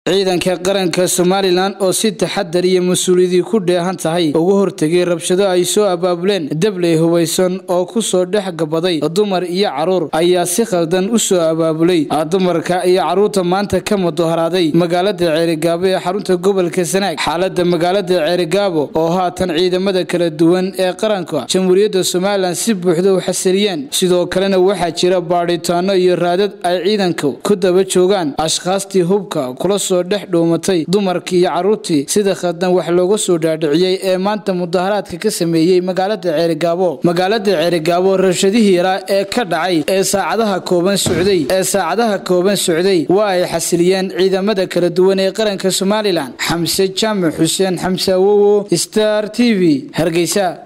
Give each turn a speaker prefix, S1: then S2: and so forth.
S1: ciidanka qaranka somalilan oo si taxadar iyo mas-uuliyadii ku dheehan tahay uga hortegay rabshado ay soo abaabuleen dabley hubaysan oo kusoo dhex gabaday dumar iyo caruur ayaa si khaldan u soo abaabulay dumarka iyo caruurta maanta ka mudaharaaday magaalada ceerigaabo ee xarunta gobolka sanaag xaalada magaalada ceerigaabo oo haatan ciidamada kala duwan ee qaranka jamhuuriyadda somalilan si buuxda u xasiliyeen sidoo kalena waxaa jira baadhitaano iyo raadad ay ciidanku ku daba joogaan ashkhaastii hubka kula soo dhex dhuumatay dumarkii iyo caruurtii sida khaldan wax looga soo dhaadhiciyey ee maanta mudaharaadka ka sameeyey magaalada ceerigaabo magaalada ceerigaabo rabshadihii yaraa ee ka dhacay ee saacadaha kooban socday ee saacadaha kooban socday waa ay xasiliyeen ciidamada kala duwan ee qaranka somalilan xamse jaamac xuseen xamse awowo star t v hargeysa